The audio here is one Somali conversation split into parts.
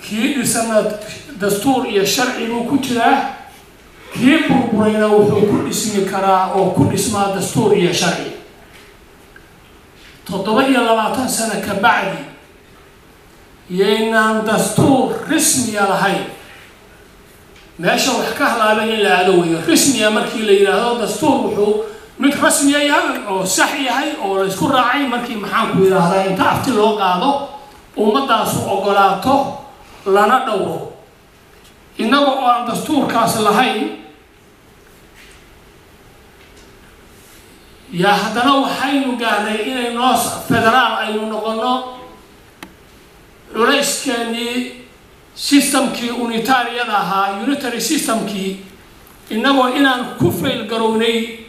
kii dhisana dastuur iyo sharci buu ku jiraa kii burburayna wuxuu ku dhismi karaa oo ku dhismaa dastuur iyo sharci toddoba iyo labaatan sano ka bacdi yaynaan dastuur rismiya lahayn meesha wax ka halaaban in la aado weeyo rismiya markii la yidhaahdo dastuur wuxuu mid rasmiya yahay oo sax yahay oo la isku raacay markii maxaanku yidhaahdaa inta afti loo qaado ummaddaasu ogolaato lana dhowro innaga oo aan dastuurkaas lahayn yaa haddana waxaynu gaarnay inay noo federaal aynu noqono culayskeenii systemkii unitaariyada ahaa unitary systemkii innagoo inaan ku fail garownay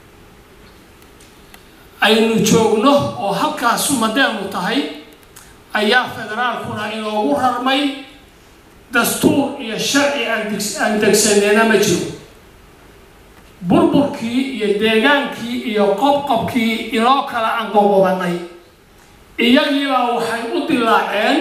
aynu joogno oo halkaas sumadeenu tahay ayaa federaalkuna inoogu rarmay dastuur iyo sharci aan degsaneena ma jiro burburkii iyo deegaankii iyo qobqobkii inoo kala anqoqobanay iyagiibaa waxay u dilaaceen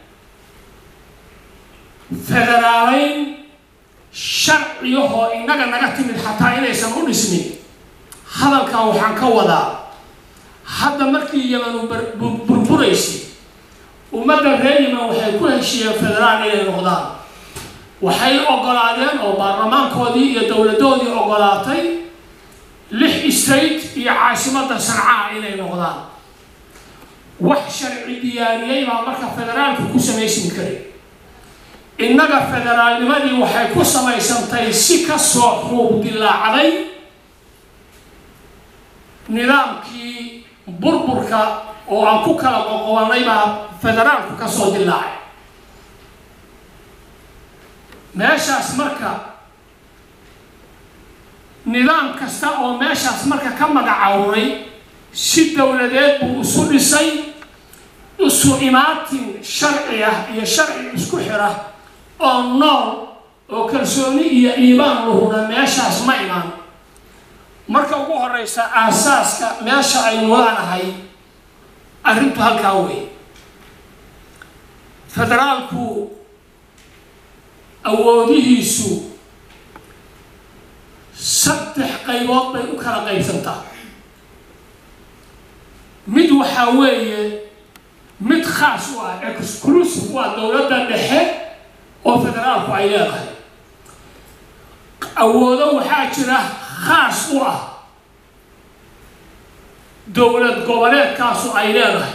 federaaleyn sharciyahoo innaga naga timid xataa inaysan u dhismin hadalkan waxaan ka wadaa hadda markii yamanu burburaysay ummadda reer yeman waxay ku heshiiyeen federaal inay noqdaan waxay ogolaadeen oo baarlamaankoodii iyo dowladoodii ogolaatay lix state iyo caasimadda sancaa inay noqdaan wax sharci diyaariyey baa marka federaalku ku samaysmi karay innaga federaalnimadii waxay ku samaysantay si kasoo xuub dilaacday nidaamkii burburka oo aan ku kala qoqobanay baa federaalku kasoo dilaacay meeshaas marka nidaam kasta oo meeshaas marka ka magacawray si dowladeed buu isu dhisay isu imaatin sharci ah iyo sharci isku xira oo nool oo kalsooni iyo iibaan lahuna meeshaas ma imaan marka ugu horeysa aasaaska meesha aynu laanahay arrintu halkaa wey federaalku awoodihiisu saddex qaybood bay u kala qaybsantaa mid waxaa weeye mid khaas u ah exclusive u ah dowladda dhexe oo federaalku ay leedahay awoodo waxaa jira khaas u ah dowlad goboleedkaasu ay leedahay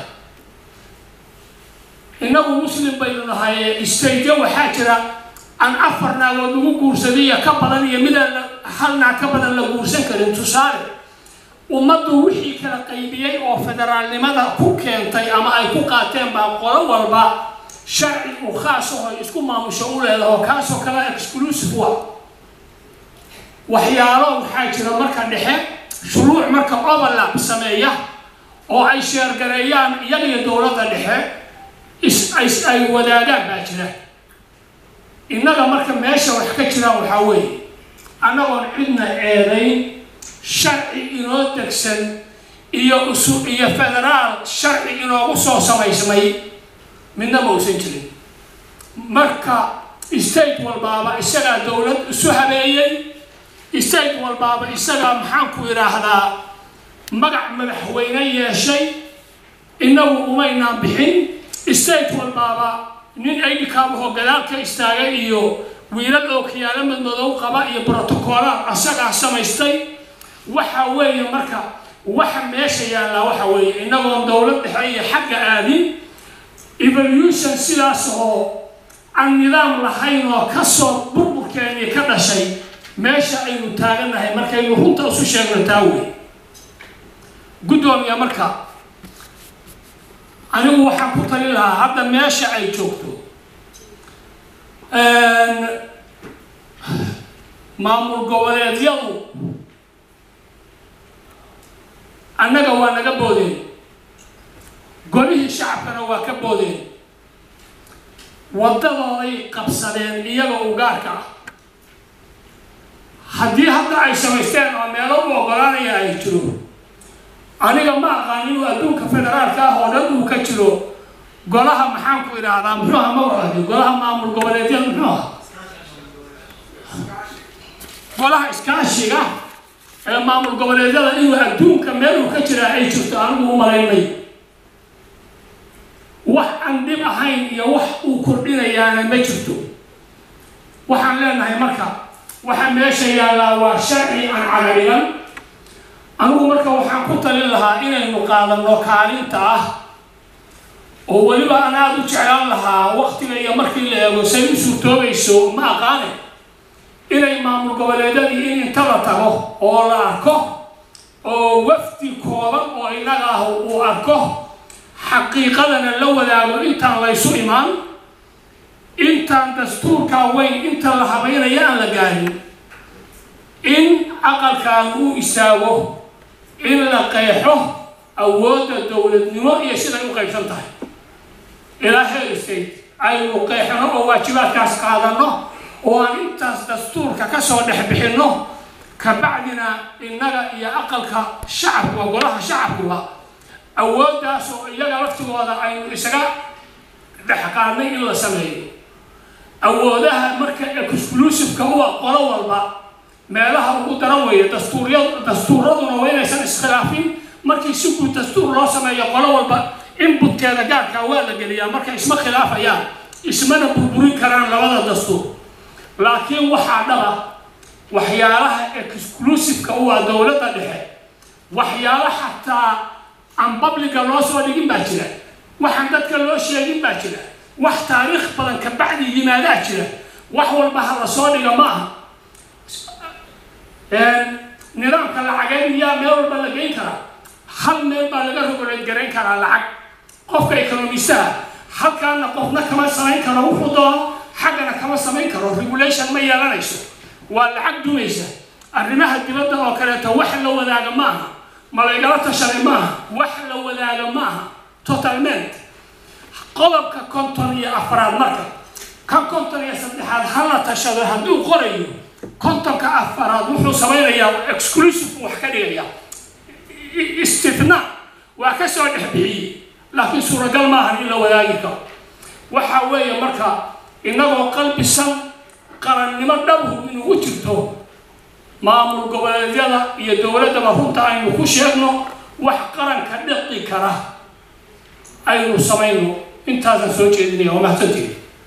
innagu muslim baynu nahay staytyo waxaa jira aan afar naagood lagu guursadiyo ka badan iyo midaan hal naag ka badan la guursan karin tusaale ummaddu wixii kala qaybiyey oo federaalnimada ku keentay ama ay ku qaateen baa qolo walba sharci u khaas aho isku maamusho u leedaho kaasoo kale exclusive u ah waxyaalo waxaa jira marka dhexe shuruuc marka overlap sameeya oo ay sheergareeyaan iyagiyo dowladda dhexe ay wadaagaan baa jira innaga marka meesha wax ka jiraan waxaa weeye annagoon cidna eedayn sharci inoo degsan iyo usu iyo federaal sharci inoogu soo samaysmay midna ma uusan jirin marka state walbaaba isagaa dowlad isu habeeyey state walbaaba isagaa maxaanku yidhaahdaa magac madaxweyne yeeshay innagu umaynaan bixin state walbaaba nin aydhikaabahoo gadaal ka istaagay iyo wiilal oo kiyaalo madmadow qaba iyo brotocoolaad asagaa samaystay waxa weeye marka waxa meesha yaallaa waxa weeye innagoon dowlad dhexe iyo xagga aadin evolution sidaas oo aan nidaam lahayn oo kasoo burburkeenii ka dhashay meesha aynu taagannahay markaynu runta isu sheegno taa wey guddoomiya marka anigu waxaan ku talin lahaa hadda meesha ay joogto maamul goboleedyadu annaga waa naga boodeen golihii shacabkana waa ka boodeen waddadooday qabsadeen iyaga u gaarka ah haddii hadda ay samaysteen oo meelo u ogolaanaya ay jiro aniga ma aqaan inuu adduunka federaalka ah oo dhan uu ka jiro golaha maxaan ku idhaahdaa muxuu aha ma wadaadi golaha maamul goboleedyada muxuu aha golaha iskaashiga ee maamul goboleedyada inuu adduunka meeluu ka jiraa ay jirto anigu u malaynay wax aan dhib ahayn iyo wax uu kordhinayaana ma jirto waxaan leenahay marka waxa meesha yaallaa waa sharci aan cagarigan anigu marka waxaan ku talin lahaa inaynu qaadanno kaalinta ah oo weliba aan aada u jeclaan lahaa waktiga iyo markii la eego say u suurtoobayso ma aqaane inay maamul goboleedyadii in inta la tago oo la arko oo wafdi kooban oo innaga ah uu arko xaqiiqadana la wadaago intaan laysu imaan intaan dastuurkaa weyn inta la habaynaya aan la gaarin in aqalkan uu istaago in la qeexo awoodda dowladnimo iyo siday u qaybsan tahay ilaa heer state aynu qeexno oo waajibaadkaas qaadano oo aan intaas dastuurka ka soo dhex bixinno kabacdina innaga iyo aqalka shacabkuba golaha shacabkuba awooddaas oo iyaga laftigooda aynu isaga dhex qaadnay in la sameeyo awoodaha marka exclusiveka u ah qolo walba meelaha ugu daran weeye dastuurya dastuuraduna waa inaysan iskhilaafin markii si guud dastuur loo sameeyo qolo walba inbutkeeda gaarkaa waa la geliyaa marka isma khilaafayaan ismana burburin karaan labada dastuur laakiin waxaa dhaba waxyaalaha exclusiveka u ah dowladda dhexe waxyaalo xataa aan babliga loo soo dhigin baa jira waxaan dadka loo sheegin baa jira wax taariikh badan ka bacdi yimaadaa jira wax walba ha la soo dhiga ma aha nidaamka lacageed miyaa meel walba la geyn karaa hal meel baa laga rogoleed garayn karaa lacag qofka economistaha halkaana qofna kama samayn karo wuxuu doono xaggana kama samayn karo regulation ma yeelanayso waa lacag dumaysa arrimaha dibadda oo kaleeto wax la wadaaga ma aha ma laygala tashaday ma aha wax la wadaaga ma aha totalment qodobka konton iyo afraad marka kan konton iyo saddexaad ha la tashado hadduu qorayo kontonka afaraad wuxuu samaynayaa exclusive wax ka dhigaya istifna waa ka soo dhex bixiyey laakiin suuragal maahan in la wadaagi karo waxa weeye marka innagoo qalbisan qarannimo dhabhu inugu jirto maamul goboleedyada iyo dowladdaba runta aynu ku sheegno wax qaranka dhiqi kara aynu samayno intaasaan soo jeedinaya waa mahadsantiin